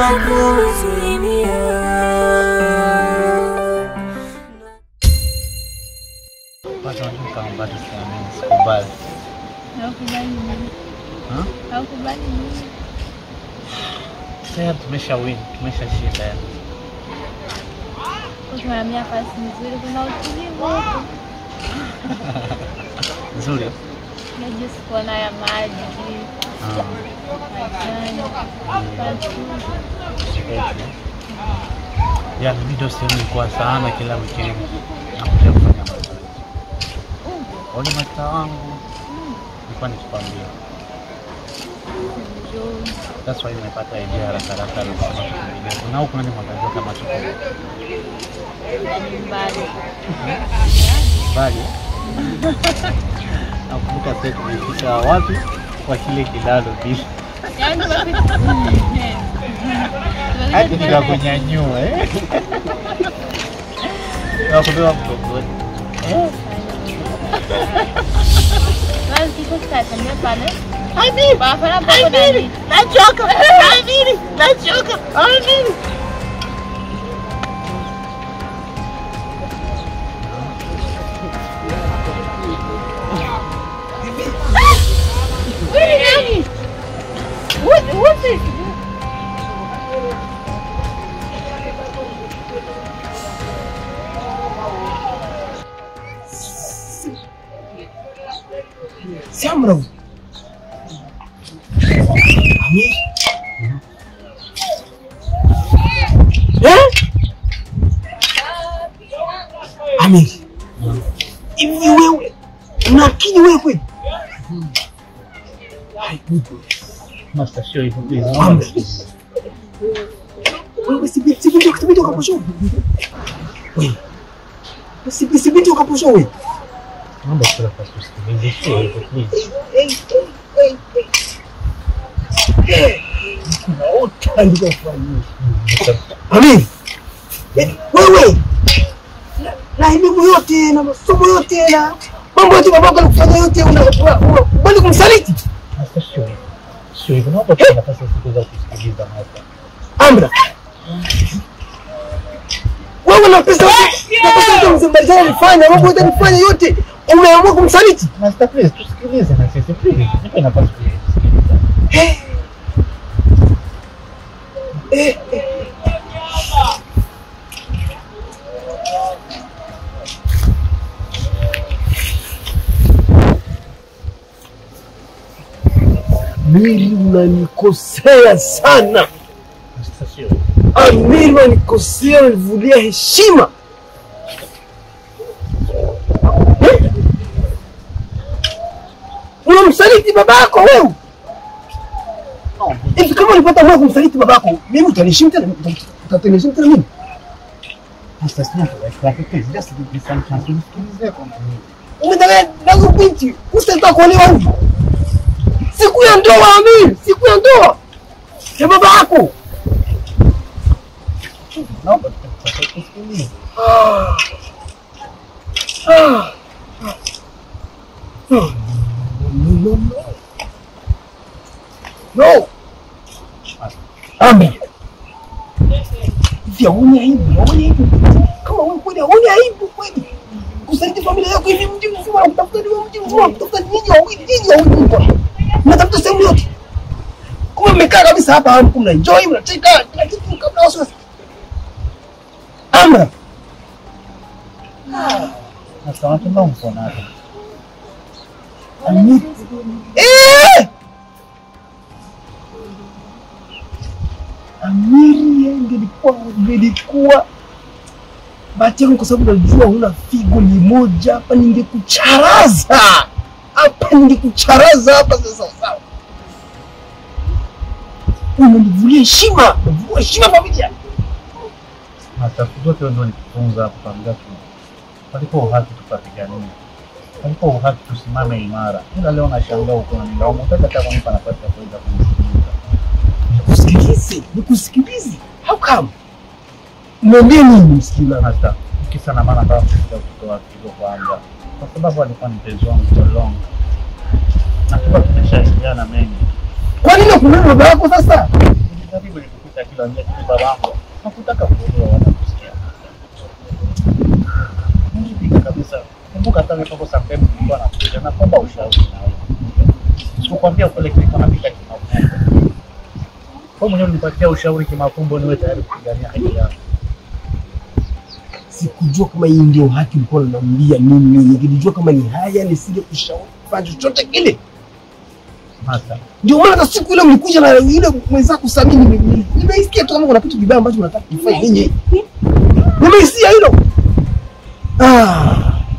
na kuzimia. Kwanza unajua kama bado siamini, sikubali. Haukubali nini? Ha? Haukubali nini? Sasa tumesha win, tumeshashinda yani. Ukihamia nafasi nzuri, kuna utulivu huko. Nzuri. Unajua kuona ya maji, Ah, majani, watu. kweli. Ya mimi ndio sehemu kwa sana kila weekend nakuja kufanya mazoezi. Wale mata wangu nilikuwa nikikwambia. Njoo. That's why nimepata idea haraka haraka ya kusema tukimbia. Kuna huko nani mwangajua kama tuko na nyumbani. mbali. Nakumbuka sasa tumefika wapi kwa kile kilalo bila Yaani tumepita hadi tumepita nikakunyanyua eh. Nakubeba mgongoni. Eh. Basi kiko tutatembea pale. Barabara ambapo nani? Nachoka. Amini. Nachoka. Amini. Wewe ni nani? What what is Samra. Ami. Eh? Ami. Hivi wewe una akili wewe kweli? Hai, Mungu. Master show hivyo hivyo. Amra. Wewe si si binti si binti ukaposho. Wewe. Si si binti ukaposho wewe. Mambo kila kwa kusikiliza sio hivyo please. Naota ndiko kufanya. Amin. Yaani wewe na- na elimu yote na masomo yote na mambo yote babako alikufanya yote una- una- una- bali kumsaliti Master show hivyo. Sio hivyo. Naomba kwa nafasi ya siku za kusikiliza Master. Amra. Wewe na pesa na pesa zote mzembalizana alifanya mambo yote alifanya yote umeamua kumsaliti. Master please tusikilize na sisi please. Nipe nafasi kusikiliza. Eh. Eh. eh. Amiri, unanikosea sana. Master sio hivyo. Amiri, unanikosea, unanivulia heshima. Eh? Unamsaliti babako wewe. Hivi kama ulipata moyo kumsaliti babako, mimi utaniheshimu tena? Utaniheshimu tena mimi? Master sio hivyo. Please just give me some chance. Tusikilize kwa nini. Umedanganya nazo binti, usitaka kuolewa hivi. Siku ya ndoa Amiri, siku ya ndoa ya baba yako. Naomba tusikilize. Ah. Ah. No, no, no. No. Amri. Hivi hauni aibu, hauni aibu. Kama wewe kweli hauni aibu kweli. Kusaliti familia yako hivi mji mzima na kutafuta ni mji mzima, kutafuta nyinyi wawili, nyinyi wawili mko. Mnatafuta sehemu yote. Kumbe mmekaa kabisa hapa hapo mna enjoy, mnacheka, kila kitu kabla wasiwasi. Amra. Sasa watu ndio mkono hapo. Amiri. Eh! Amiri ingelikuwa ingelikuwa bahati yangu kwa sababu najua huna figo ni moja hapa, ningekucharaza hapa, ningekucharaza hapa sasa. Sawa, unanivulia heshima, unavulia heshima familia. Master zote ndio nikufunza hapo kwa mgatu. Palipo uhaki tupapiganie. Palipo uhaki tusimame imara. Ila leo nashangaa uko na nilaumu. Utaka hata kunipa nafasi ya kuweza kunisikiliza. Nikusikilize, nikusikilize. How come? Niambie nini msikilizaji? Master, kisa na maana nataka kusikia kutoa kigo kwanza. Kwa sababu alikuwa ni mpenzi wangu for long. Na tuka tumeshaidiana mengi. Kwa nini ukumwona baba yako sasa? Nilijaribu nikukupa ananiita kila njia kile babangu. Hakutaka kuelewa wala kusikia. Nilipika kabisa. Kumbuka hata nilipokuwa sometimes nilikuwa nakuja na kuomba ushauri na wewe. Sikukwambia kule kilikuwa napika kimafumbo. Wewe mwenyewe unipatia ushauri kimafumbo niwe tayari kupigania haki yangu. Sikujua kama hii ndio haki ulikuwa unaniambia mimi. Nikilijua kama ni haya nisinge kushauri kufanya chochote kile. Sasa Ndio maana hata siku ile mlikuja na yule mwenzako Sami, nime- nime- nimeisikia tu kama kuna kitu kibaya ambacho mnataka kufanya nyinyi. Nimeisikia hilo. Ah.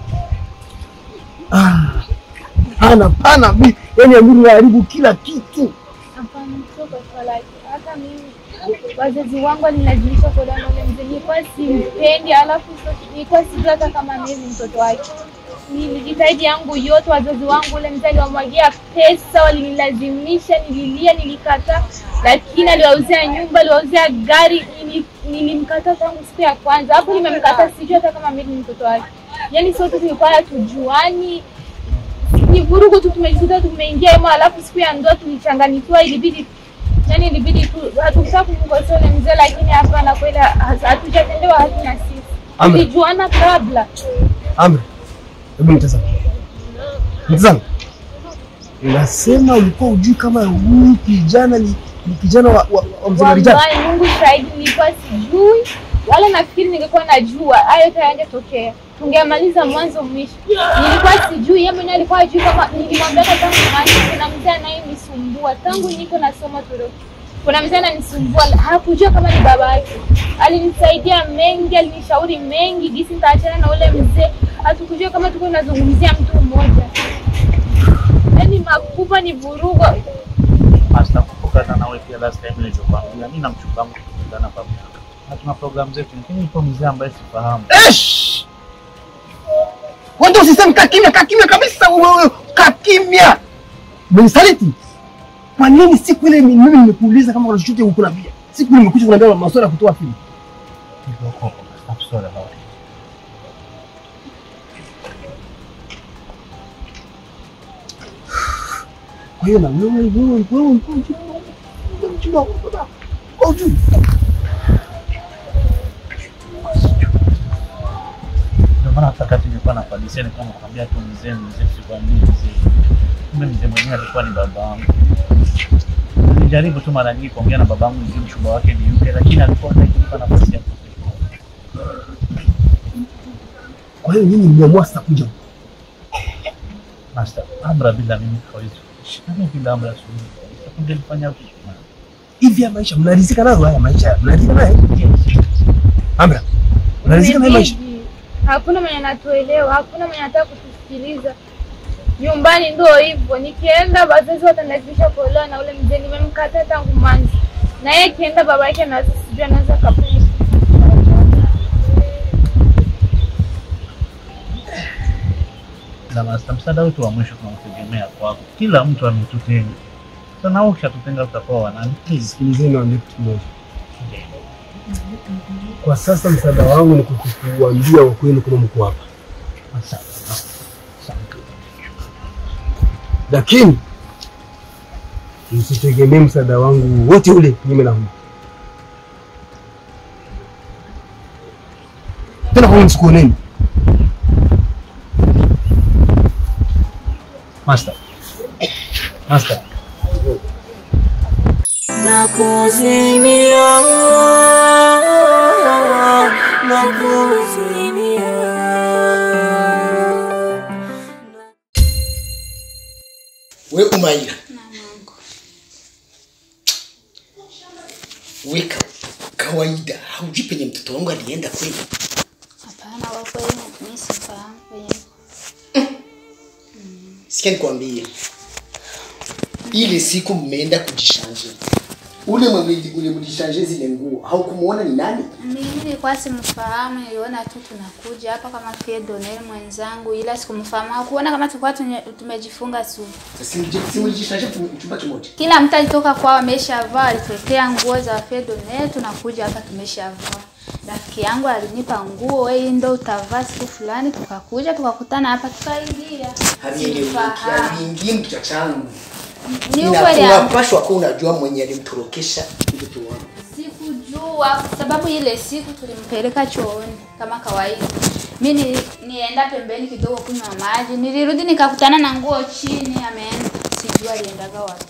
Ah. Hana pana mi, yani Amiri unaharibu kila kitu. Hapana, sio kwa swala hili. Hata mimi wazazi wangu walinilazimisha kuolewa na ule mzee, nilikuwa simpendi, alafu sio- nilikuwa sijui hata kama mimi ni mtoto wake. Nilijitahidi yangu yote, wazazi wangu ule mzee aliwamwagia pesa, walinilazimisha, nililia, nilikataa, lakini aliwauzia nyumba, aliwauzia gari, nili- nilimkataa tangu siku ya kwanza. Hapo nimemkataa, sijui hata kama mimi ni mtoto wake. Yaani sote tulikuwa hatujuani, ni vurugu tu tumejikuta tumeingia hemo, alafu siku ya ndoa tulichanganyikiwa, ilibidi yani ilibidi tu hatukutaka kumkosea ule mzee, lakini hapana, kweli ha- hatujatendewa haki na sisi, Amri. tulijuana kabla. Amri, hebu nitazame. Nitazame. Nasema ulikuwa ujui kama huyu kijana ni, ni kijana wa, wa, wa mzee Marijani. Wallahi, Mungu shahidi, nilikuwa sijui wala nafikiri ningekuwa najua hayo yote hayangetokea, tungemaliza mwanzo mwisho. Nilikuwa sijui, yeye mwenyewe alikuwa ajui kama nilimwambia tangu mwanzo, kuna mzee anayenisumbua tangu niko nasoma Turuki, kuna mzee ananisumbua, hakujua kama ni baba yake. Alinisaidia mengi, alinishauri mengi, gisi nitaachana na ule mzee. Hatukujua kama tuko tunazungumzia mtu mmoja, yaani makubwa ni vurugo. Master, kumbuka hata nawe pia last time nilichokwambia, mimi na mchumba wangu tukutana pamoja. Na tuna program zetu, lakini yupo mzee ambaye sifahamu. Esh! Wewe ndio usiseme kaa kimya, kaa kimya kabisa wewe, kaa kimya. Umenisaliti. Kwa nini siku ile mimi nimekuuliza kama kuna chochote ukunambia? Siku ile nimekuja kuniambia maswala ya kutoa filamu. Hivyo huko, I'm sorry about it. Kwa hiyo na wewe wewe wewe wewe ulikuwa mchumba wewe mchumba wa baba. Kwa ujui. Ndio maana hata wakati nilikuwa napadisia nilikuwa nakwambia tu mzee mzee, sikwambii mzee. Kumbe mzee mwenyewe alikuwa ni baba wangu. Nilijaribu tu mara nyingi kuongea na babangu nijue mchumba wake ni yupi, lakini alikuwa hataki kunipa nafasi ya kuzungumza. Kwa hiyo nyinyi mmeamua sasa kuja. huku. Master, Amra bila mimi hawezi kuishi. Nani bila Amra siwezi kuishi. Kungelifanya vipi? Hivi ya maisha mnaridhika nayo haya maisha? Mnaridhika nayo? Amra. Mnaridhika nayo maisha? Imebidi. Hakuna mwenye anatuelewa, hakuna mwenye anataka kutusikiliza. Nyumbani ndio hivyo, nikienda wazazi watanilazimisha kuolewa na ule mzee, nimemkataa tangu mwanzo. Na yeye akienda baba yake anaweza sijui anaweza kapenda. Na Master, msaada wetu wa mwisho tunautegemea kwako. Kila mtu ametutenga. Sasa na wewe ukishatutenga tutakuwa wanani? Please. Sikilizeni niwaambie kitu kimoja. Kwa sasa msaada wangu ni kukuambia ukweli kama mko hapa. Asante. Asante. lakini msitegemee msaada wangu wote ule kinyume na huu. Tena kwa msikuoneni. Master. Master. Nakuzimia, nakuzimia. We Umaira, we ka, kawaida haujui penye mtoto wangu alienda kweli? Hapana, kwa kweli mimi sifahamu penye Sikia nikwambie, ile siku mmeenda kujishanje, ule mwenye ule mlishanje zile nguo haukumuona ni nani? mimi nilikuwa simfahamu, niliona tu tunakuja hapa kama fie Donel mwenzangu, ila sikumfahamu. Hakuona kama tulikuwa tunye- tumejifunga tu. Si mlijishanje chumba kimoja? Kila mtu alitoka kwao ameshavaa, alituletea nguo za fie Donel, tunakuja hapa tumeshavaa. Rafiki yangu alinipa nguo, wewe ndo utavaa siku fulani, tukakuja tukakutana hapa tukaingia. Havieleweki, Sifahamu. haviingii mkichwa changu. Ni Ina- ukweli yangu. Unapashwa kuwa unajua mwenye alimtorokesha mtoto wangu. alijua kwa sababu ile siku tulimpeleka chooni kama kawaida. Mi ni, nienda pembeni kidogo kunywa maji, nilirudi nikakutana na nguo chini, ameenda sijui aliendaga wapi.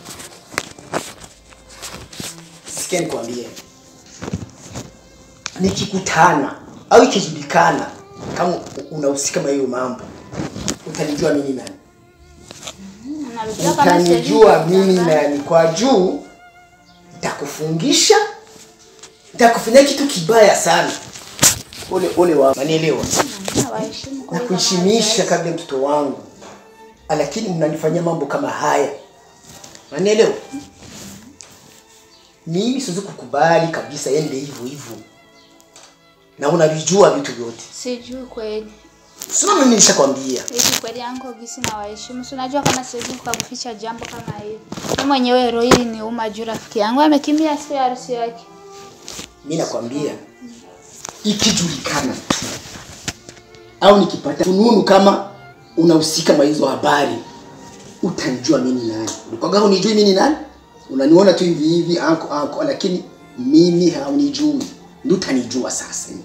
sikia nikwambie nikikutana au ikijulikana kama unahusika na hiyo mambo utanijua mimi nani Narudia kama siwezi utanijua mimi kudanganya. nani kwa juu nitakufungisha nitakufanyia kitu kibaya sana ole ole wa manielewa Nawaheshimu kwa na hivyo kuheshimisha kabla ya mtoto wangu lakini mnanifanyia mambo kama haya nanielewa mimi siwezi kukubali kabisa ende hivyo hivyo na unavijua vitu vyote Sijui kweli. sio mimi nishakwambia Hivi kweli yangu gisi na waheshimu. Si unajua kama siwezi kukuficha jambo kama hili. Mimi mwenyewe roho hili ni uma juu rafiki yangu amekimbia siku ya harusi yake. mi nakwambia ikijulikana tu au nikipata fununu kama unahusika na hizo habari utanijua mimi ni nani ulikwaga unijui mimi ni nani unaniona tu hivi hivi anko anko lakini mimi haunijui ndio utanijua sasa hivi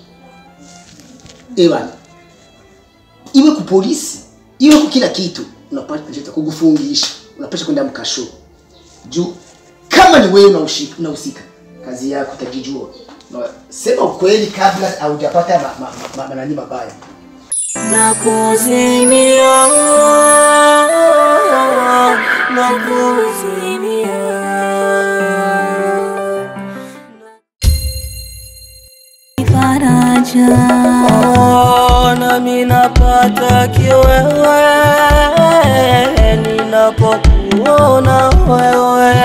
ewa iwe ku polisi iwe ku kila kitu unapata kukufungisha unapasha kwenda mkasho juu kama ni wewe unahusika unahusika kazi yako utajijua Na sema ukweli kabla haujapata ma, ma, ma, ma, manani mabaya Nakuzimia, nakuzimia. Faraja. Oh, nami napata kiwewe ninapokuona wewe,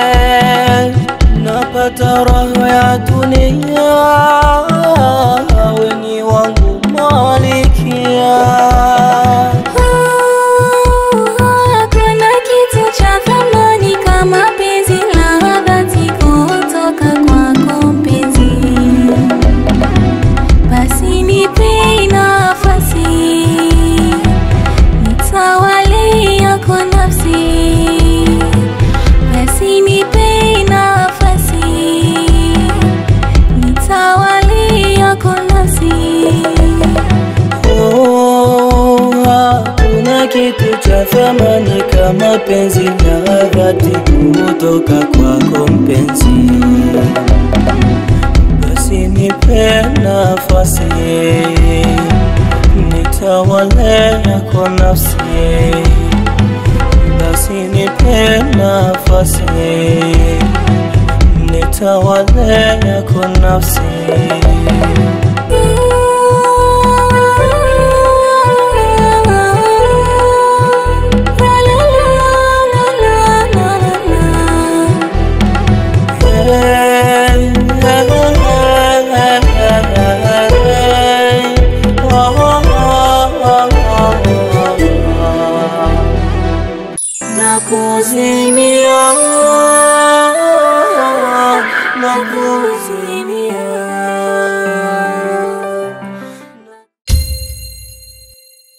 napata roho ya dunia, weni wangu malikia. Hakuna kitu cha thamani kama penzi la dhati kutoka kwako mpenzi. Basi nipe nafasi nitawale yako nafsi. Basi nipe nafasi nitawale yako nafsi. Oh, hakuna kitu cha thamani kama penzi la dhati kutoka kwako mpenzi. Basi nipe nafasi nitawale yako nafsi. Basi nipe nafasi nitawale yako nafsi. Nakuzimia, nakuzimia.